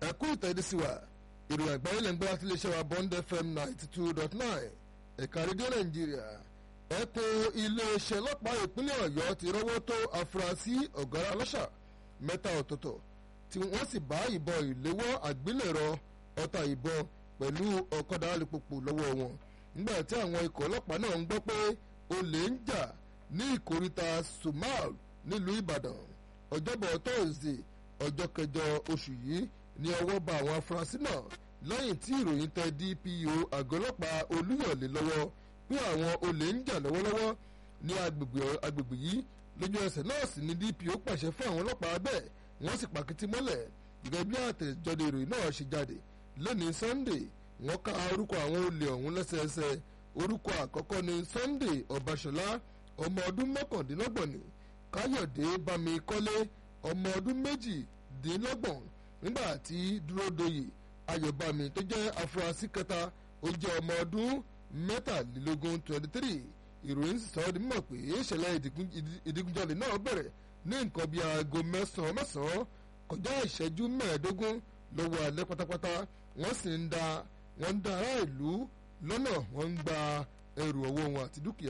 ẹ̀kú ìtẹ̀dísíwà ìròyìn àgbáyé lẹ́ ń gbọ́ láti iléeṣẹ́ wa bond fm ninety two dot nine ẹ̀ka rédíò nàìjíríà ẹ̀kún iléeṣẹ́ ọlọ́pàá ìpínlẹ̀ ọ̀yọ́ ti rọ́wọ́ tó afurasí ọ̀gára ọlọ́ṣà mẹ́ta ọ̀tọ̀ọ̀tọ̀ tí wọ́n sì bá ìbọn ìléwọ́ àgbélẹ̀rọ ọta ìbọn pẹ̀lú ọ̀kadà alùpùpù lọ́wọ́ wọn nígbà tí àwọn ikọ̀ ọlọ́pàá náà ń gbọ́ pé olè ń jà ní ìkóríta sumal nílùú ìbàdàn ọjọ́bọ̀ tóòzè ọjọ́ kẹjọ oṣù yìí ní ọwọ́ bá àwọn afurasí náà lẹ́yìn tí ìròyìn tẹ dpo àgọ́ ọlọ́pàá olúyọ̀lé lọ́wọ́ pé àwọn olè ń jà lọ́wọ́lọ́wọ́ ní agbègbè yìí lójú ẹsẹ̀ náà sì ni dpo pàṣẹ fún àwọn ọlọ́pàá bẹ́ẹ̀ wọ́n sì pàkìtì mọ́lẹ̀ gẹ́gẹ́ bí àtẹ̀jáde ìròyìn náà ṣe jáde lónìí sunday wọ́n ka orúkọ àwọn olè ọ̀hún lẹ́sẹẹsẹ orúkọ àkọ́kọ́ ni sunday ọbaṣọlá ọmọ ọdún mọ́kàndínlọ́gbọ̀n ni káyọ̀dé bámikọ́lé ọmọ ọdún méjìdínlọ́gbọ̀n nígbà tí dúródoyè ayọ̀bámi tó jẹ́ afurasí kẹta ó jẹ́ ọmọ ọdún mẹ́tàlélógún twenty three ìròyìn sọ ọ́ di mímọ̀ pé ìṣẹ̀lẹ̀ ìdígunjalè náà bẹ̀rẹ̀ ní nǹkan bíi aago mẹ́sàn-án mẹ́sàn-án kọjá ìṣẹ́jú mẹ́ẹ̀ẹ́dógún lọ́wọ́ alẹ́ pátápátá wọ́n sì ń da wọ́n ń da ará ìlú lọ́nà wọ́n ń gba ẹrù ọwọ́ wọn àti dúkìá.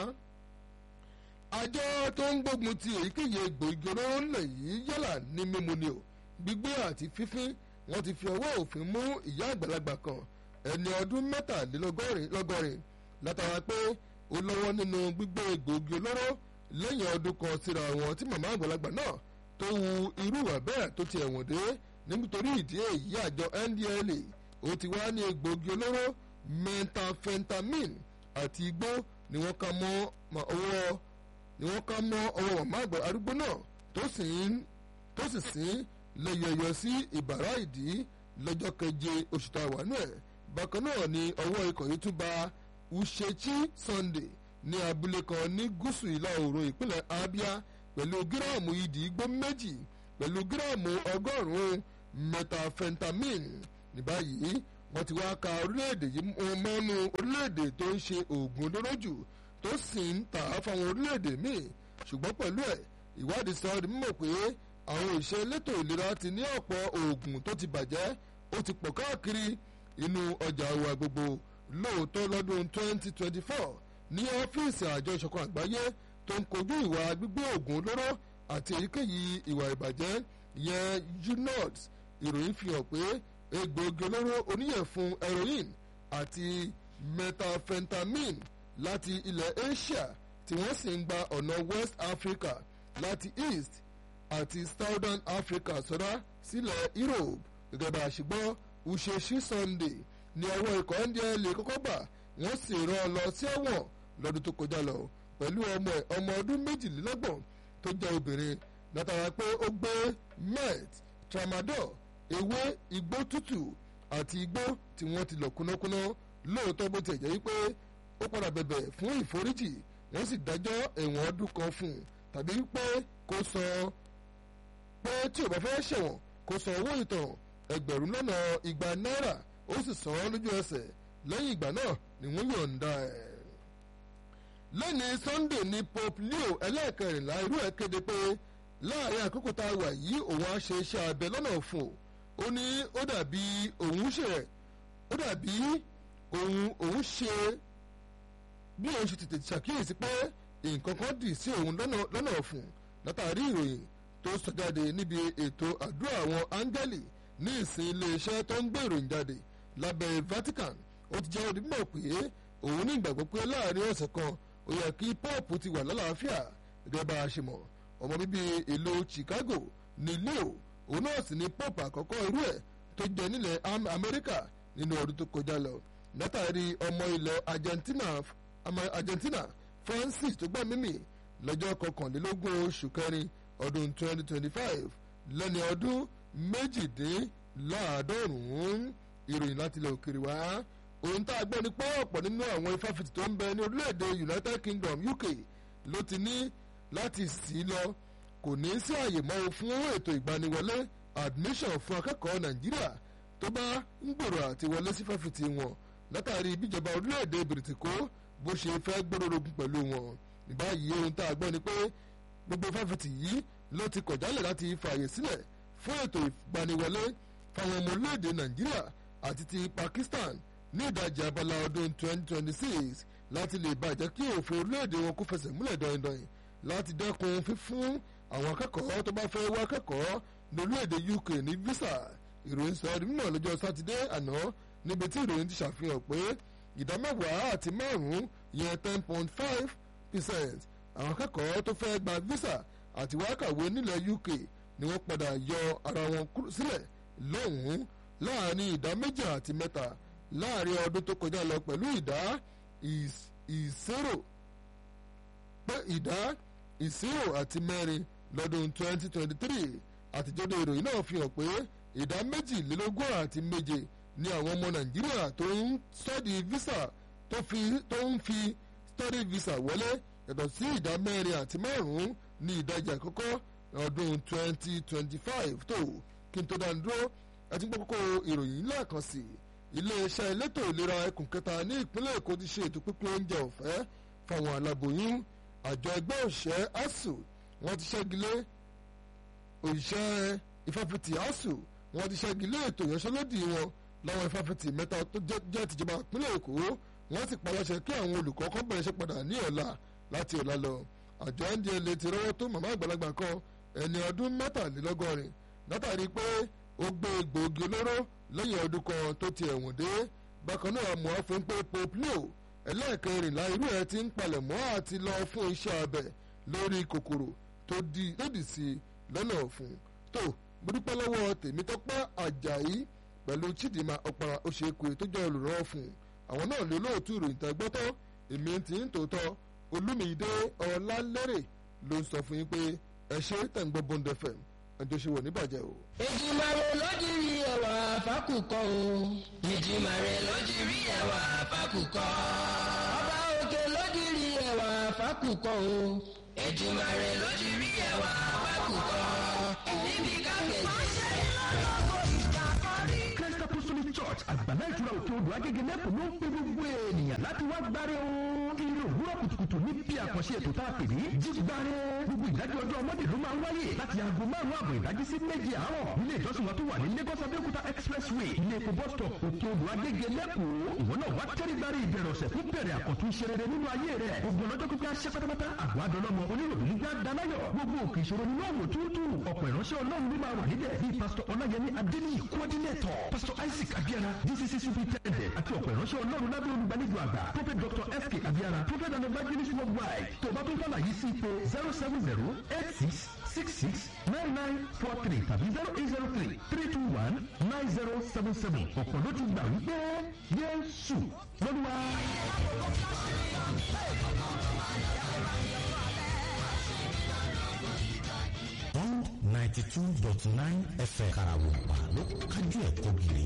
àjọ tó ń gbógun ti èyíkéyìí egbòogi olóró ńlẹ̀ yìí yálà ní mímu ni o gbígbé àti fífín wọ́n ti fi ọwọ́ òfin mú ìyá àgbàlagbà kan ẹni ọdún mẹ́tàlélọ́gọ́rin látara pé ó lọ́wọ́ nínú gbígbé egbòogi olóró lẹ́yìn ọdún kan síra wọn tí màmá àgbàlagbà náà tó wu irú ìwà bẹ́ẹ̀ tó ti ẹ̀wọ̀n dé nítorí ìdí èyí àjọ ndla ó ti wá ní egbòogi olóró methamphetamine àti igbó ni wọ́n ká mọ́ ọwọ́ ni wọ́n ká mọ́ ọwọ́ màmá àgbà arúgbó náà tó sì tó sì sín lẹ́yọ̀yọ̀ sí ìbàrá ìdí lọ́jọ́ keje oṣù tá a wà nù ẹ̀ bákan náà ni ọwọ́ ikọ̀ yìí tún ba uchechi sunday ní abúlé kan ní gúúsù ìlà oòrùn ìpínlẹ̀ abia pẹ̀lú gíráàmù ìdí igbó méjì pẹ̀lú gíráàmù ọgọ́rùn-ún methamphetamine ní báyìí wọ́n ti wá ka orílẹ̀-èdè yìí mọ́nú orílẹ̀-èdè tó ń ṣe oògùn olóró jù tó sì ń tà á fáwọn orílẹ̀-èdè míì ṣùgbọ́n pẹ̀lú ẹ̀ ìwádìí sọ ọ́ di mímọ̀ pé àwọn òṣìṣẹ́ elétò ìlera ti ní ọ̀pọ̀ oògùn tó ti bàjẹ́ ó ti pọ̀ káàkiri inú ọjà wa gbogbo lóòótọ́ lọ́dún 2024 ní ọ́fíìsì àjọ ìṣọ̀kan àgbáyé tó ń kojú ìwà gbígbé oògùn olóró àti èyíkéyìí ìwà ìbàjẹ́ yẹn unod ìròyìn fi hàn pé egbòogi olóró oníyẹ̀fun heroin àti methamphetamine láti ilẹ̀ asia tí wọ́n sì ń gba ọ̀nà west africa láti east àti southern africa sọ́dá sílẹ̀ europe gẹ́gẹ́ bá a ṣe gbọ́ uṣeṣi sunday ní ọwọ́ ikọ̀ ndla kọ́kọ́ gbà wọ́n sì rán ọ lọ sí ẹ̀wọ̀n lọ́dún tó kọjá lọ pẹ̀lú ọmọ ẹ̀ ọmọ ọdún méjìlélọ́gbọ̀n tó jẹ́ obìnrin látara pé ó gbé met tramadol ewé igbó tútù àti igbó tí wọ́n ti lọ kúnnákúnná lóòótọ́ bó tiẹ̀ jẹ́ wípé ó padà bẹ̀bẹ̀ fún ìforíjì wọ́n sì dájọ́ ẹ̀wọ̀n ọdún kan fún un tàbí pé kó sọ pé tí ò bá fẹ́ ṣẹ̀wọ̀n kó san owó ìtàn ẹgbẹ̀rún lọ́nà igba náírà ó sì san án lójú ẹsẹ̀ lẹ́yìn ìgbà náà ni wọ́n yọ̀ǹda ẹ̀. lẹ́ni sunday ní pope leo ẹlẹ́ẹ̀kẹrìnlá irú ẹ̀ kéde pé láàrin àkókò tá a wà yìí òun á ṣe iṣẹ́ abẹ lọ́nà fún o ó ní ó dàbí òun ṣe ó dàbí òun òun ṣe bí òun ṣe tètè ṣàkíyèsí pé nǹkan kan dì sí òun lọ́nà fún látàrí ìròyìn tó sọ jáde níbi ètò àdúrà àwọn áńgẹ́lì ní ìsìn iléeṣẹ́ tó ń gbé ìròyìn jáde lábẹ́ vatican ó ti jẹ́ onímọ̀ pé òun ní ìgbàgbọ́ pé láàrin ọ̀sẹ̀ kan ó yẹ kí pọ́ọ̀pù ti wà lálàáfíà gẹ́gẹ́ bá a ṣe mọ̀ ọmọ bíbí ìlú chicago ní leo òun náà sì ní pọ́ọ̀pù àkọ́kọ́ irú ẹ̀ tó jẹ nílẹ̀ amẹ́ríkà nínú ọdún tó kọjá lọ látàrí ọmọ ilẹ̀ argentina argentina francis tó gbà mímì lọ́jọ́ kọkànlélógún oṣù kẹrin ọdún 2025 lẹ́ni ọdún méjìdínláàádọ́rùn-ún ìròyìn láti ilẹ̀ òkèrè wá ohun tá a gbọ́ ni pé ọ̀pọ̀ nínú àwọn ifáfitì tó ń bẹ ní orílẹ̀-èdè united kingdom uk ló ti ní láti sí lọ kò ní sí àyè mọ́ o fún ètò ìgbaniwọlé admission fún akẹ́kọ̀ọ́ nàìjíríà tó bá ń gbèrò àti wọlé sí fáfitì wọn látàrí bíjọba orílẹ̀-èdè bìrìtìkó bó ṣe fẹ́ gbóròrògùn pẹ̀lú wọn ní báyìí ohun tá a gbọ́ ni pé gbogbo fáfitì yìí ló ti kọ̀ jálẹ̀ láti fààyè sílẹ̀ fún ètò ìgbaniwọlé fáwọn ọmọ orílẹ̀-èdè nàìjíríà àti ti pakistan ní ìdajì abala ọdún 2026 láti lè bàjẹ́ kí òfin orílẹ̀-èdè wọn kó fẹsẹ̀ múlẹ̀ dọ̀yìndọ̀yìn láti dẹ́kun fífún àwọn akẹ́kọ̀ọ́ tó bá fẹ́ wá akẹ́kọ̀ọ́ ní orílẹ̀-èdè uk ní visa ìròyìn sọ ọdún náà lọ́jọ́ sátidé àná níbi tí ìròyìn ti ṣàfihàn pé ìdá mẹ́wàá àti márùn-ún yẹn ten point five percent àwọn akẹ́kọ̀ọ́ tó fẹ́ gba visa àti wá kàwé nílẹ̀ uk ni wọ́n padà yọ ara wọn sílẹ̀ lọ́hùn-ún láàrin ìdá méjì àti mẹ́ta láàrin ọdún tó kọjá lọ pẹ̀lú ìdá ìṣirò pé ìdá ìṣirò àti mẹ́rin lọ́dún 2023 àtijọ́dọ̀ ìròyìn náà fi hàn pé ìdá méjìlélógún àti méje ni àwọn ọmọ nàìjíríà tó ń study visa tó ń fi study visa wọlé yàtọ̀ sí ìdá mẹ́rin àti márùn-ún ní ìdajì àkọ́kọ́ ọdún 2025 tó kí n tó dáa dúró àti gbogbo ìròyìn ńlá kan sí iléeṣẹ́ elétò ìlera ẹkùn kẹta ní ìpínlẹ̀ èkó ti ṣe ètò pínpín oúnjẹ ọ̀fẹ́ fáwọn aláboyún àjọ ẹgbẹ́ òṣìṣẹ́ asuu wọ́n ti ṣẹ́gilé òṣìṣẹ́ ìfàfitì asuu wọ́n ti ṣẹ́gilé ètò ìyanṣẹ́lódì wọn láwọn ìfàfitì mẹ́ta tó jẹ́ tìjọba ìpínlẹ̀ èkó wọ́n sì paláṣẹ kí àwọn olùkọ́ kan bẹ̀rẹ̀ iṣẹ́ padà ní ọ̀la láti ọ̀la lọ àjọ ndla ti rọ́wọ́ tó màmá àgbàlagbà kan ẹni ọdún mẹ́tàlélọ́gọ́rin látàrí pé ó gbé egbòogi olóró lẹ́yìn ọdún kan tó ti ẹ̀wọ̀n dé bákan náà mọ̀ ọ́ fún pé pope leo ẹlẹ́ẹ̀kẹrìnlá irú ẹ̀ ti ń palẹ̀ mọ́ àti lọ fún iṣẹ́ abẹ lórí kòkòrò tó lòdì sí lọ́nà ọ̀fun tó gbódúpẹ́ lọ́wọ́ tèmítọ́pẹ́ àjàyí pẹ̀lú chidinma ọ̀para oṣèkùn tó jẹ́ olùrànwọ́ fún àwọn náà lè lóòtú ìròyìn tẹ́gbọ́tọ́ èmi ti ń tòótọ́ olúmídé ọlálẹ́rẹ̀ ló ń sọ fún yín pé ẹ ṣe tẹ̀gbọ́ bond fm àjọṣe wọ̀ níbàjẹ́ o. ìjìmàrè lójúrí ẹwà fákùkọ o. ìjìmàrè lójúrí ẹwà fákùkọ. ọba òkè lójúrí ẹwà fákùkọ o. ìjìmàrè lójúrí ẹwà fákùkọ. níbi káfíńsì. Christ Apostolic Church àgbàlá ìtura òkè odò agége lẹ́kọ̀ọ́ ló ń pe gbogbo ènìyàn láti wá gbáre o. Ilé òwúrọ̀ kùtùkùtù ní bí àkànṣe ètò tá a pè ní jígbáre. Gbogbo ìdájọ́ ọjọ́ ọmọdé ló máa ń wáyé láti aago márùn-ún àbọ̀ ìdájí sí méje àárọ̀. Ilé ìjọsìn wa tó wà ní Lagos Abẹ́òkúta Expressway ilé epo bus stop òkè odò agége lẹ́kọ̀ọ́. Ìwọ náà wá tẹ́rí gbáre ìbẹ̀rẹ̀ ọ̀sẹ̀ fún bẹ̀rẹ̀ àkọ́tún ṣe rere nínú ayé rẹ̀. Gbogbo ọlọ́jọ́ pípẹ́ aṣẹ́ pátápátá àgọ́ adọ́lọ́mọ oníròyìn nígbà dánáyọ̀. Gbogbo òkè ìṣòro nínú ọ̀wọ̀ tútù. Ọ̀pọ̀ ìránṣẹ́ ọlọ́run ló máa wà níbẹ̀ bíi pásítọ̀ Ọláyẹmí Adéníyì coordinator pásítọ̀ Isaac Abiara DCC superintendent àti ọ̀pọ̀ ìránṣẹ́ ọlọ́run lábẹ́ olùgbàlejò àgbà prophet dr FK Abiara prophet and evangelist worldwide tó bá tún fàlàyé sí ipò zero seven zero eight six six six nine nine four three tàbí zero eight zero three three two one nine zero seven seven ọ̀pọ̀ ló ti gbà wípé Jésù lọ́dúnwá. one ninety two dot nine fm karawupa ló kájú ẹ̀ kọ́gìrì.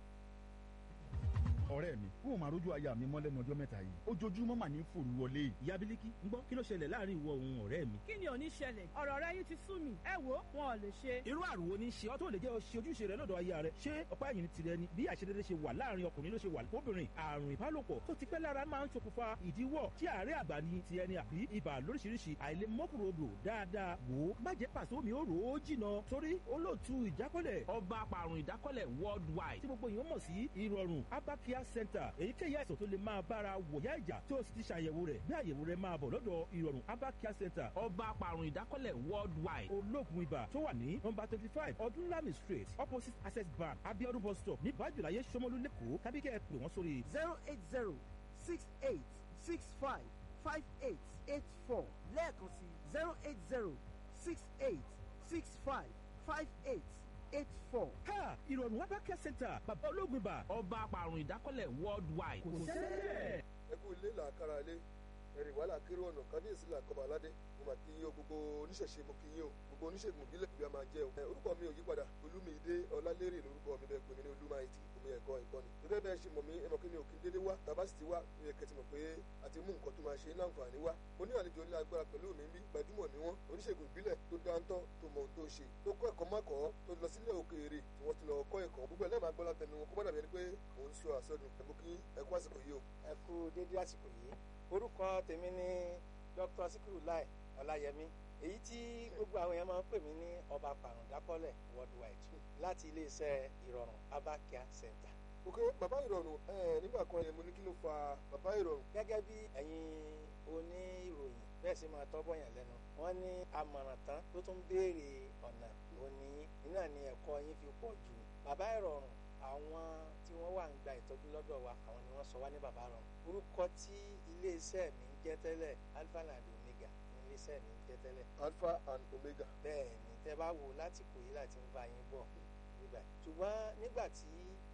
ọ̀rẹ́ mi n ò máa rójú aya mi mọ́ lẹ́nu ọjọ́ mẹ́ta yìí ojoojúmọ́ mà ní fòrú wọlé yìí. ìyá bílíkì ń gbọ́ kí ló ṣẹlẹ̀ láàrin ìwọ òun ọ̀rẹ́ mi. kí ni ò ní ṣẹlẹ̀ ọ̀rọ̀ rẹ yín ti sú mi ẹ wo wọn ò lè ṣe. irú àrùn wo ni ṣe ọ́ tó lè jẹ́ ọ ṣe ojúṣe rẹ lọ́dọ̀ aya rẹ ṣé ọ̀pá ẹ̀yìn tirẹ̀ ni bí àṣedédé ṣe wà láàrin ọkùnrin ló ṣe wà fóbìnrin àrùn ìbálòpọ̀ tó ti pẹ́ lára máa ń ṣokùnfà ìdíwọ́ tí àárẹ̀ àgbà ni ti ẹni àbí ibà lóríṣiríṣi àìlèmọ́kùnrodò dáadáa wò ó má jẹ́ pàṣẹ omi ó rò ó jìnà torí olóòtú ìjákọ́lẹ̀ ọba apàrùn ìdákọ́lẹ̀ worldwide tí gbogbo èèyàn mọ̀ sí ìrọ̀rùn abakia center èyíkéyìí àìsàn tó lè máa bára wòyá ìjà tí ó sì ti ṣàyẹ̀wò rẹ̀ bí àyẹ̀wò rẹ̀ máa bọ̀ lọ́dọ̀ ìrọ̀rùn abakia center ọba apàrùn ìdákọ́lẹ̀ worldwide olóògùn ibà tó wà ní nọmba twenty five ọdúnlami street opposite access bank abiodun bus stop ní bájúláyé sọmọlú lẹ́kọ̀ọ́ tàbí kẹ́ ẹ pè wọ́n sórí zero eight zero six eight six five five eight eight four lẹ́ẹ̀kan sí zero eight zero six eight six five five eight eight four. ha ìrọ̀rùn abakia center bàbá olóògùn ibà ọba apàrùn ìdákọ́lẹ̀ worldwide kò sẹ́lẹ̀. ẹ kú ilé làákàrà ilé ẹ̀rìn wàhálà kéré ọ̀nà kábíyèsí làkọ́bà aládé mo mà kí yín o gbogbo oníṣẹ̀ṣe mo kí yín o gbogbo oníṣègùn ìbílẹ̀ ìbí a máa jẹ́ o. ẹ orúkọ mi ò yí padà olúmídé ọlálérè lórúkọ mi bẹ́ẹ̀ pé mi ní olúmáìtì omi ẹ̀kọ́ ìkọ́ni. gẹ́gẹ́ bẹ́ẹ̀ ṣe mọ̀ mí ẹ mọ̀ kí mi ò kí n dédé wá tàbá sì ti wá mi ò kẹ́tì mọ̀ pé a ti mú nǹkan tó máa ṣe ní àǹfààní wá. mo ní àlejò ńlá agbára pẹ̀lú mi bí gbajúmọ̀ ni wọ́n oníṣègùn ìbílẹ̀ tó dáńtọ́ tó mọ ohun tó ṣe tó kọ́ ẹ̀kọ́ mọ́kọ́ tó lọ sílẹ̀ òkèèrè tí wọ́n ti lọ kọ́ ẹ̀kọ́ gbogbo ẹ̀ lẹ́ẹ̀ máa gbọ́ látẹnu wọn kó má dàbí ẹni pé mò ń sọ àsọdùn ẹ̀ mú kí ẹ kú àsìkò yìí o. ẹ kú dédé àsìkò yìí orúkọ tèmi ni dr sikiru lai ọláyẹmí èyí tí gbogbo àwọn èèyàn máa ń pè mí ní ọba pàrọ̀dákọ́lẹ̀ worldwide láti iléeṣẹ́ ìrọ̀rùn abakia center. ok bàbá ìrọ̀rùn ẹ nígbà kan mo ní kí ló fa bàbá ìrọ̀rùn. gẹ́gẹ́ bí ẹ̀yin oníròyìn bẹ́ẹ̀ sì máa tọ́bọ̀ yàn lẹ́nu wọ́n ní amọ̀ràn tán tó tún béèrè ọ̀nà òní iná ni ẹ̀kọ́ yín fi pọ̀ jù bàbá ìrọ̀rùn àwọn tí wọ́n wà ń gba ìtọ́jú lọ́dọ̀ wa àwọn ni wọ́n sọ wá ní bàbá ìrọ̀rùn orúkọ tí iléeṣẹ́ mi ń jẹ́ tẹ́lẹ̀ alpha and omega ní iléeṣẹ́ mi ń jẹ́ tẹ́lẹ̀. alpha and omega. bẹ́ẹ̀ ni tẹ́ bá wo láti kò yí láti ń bá yín bọ̀ nígbà ṣùgbọ́n nígbà tí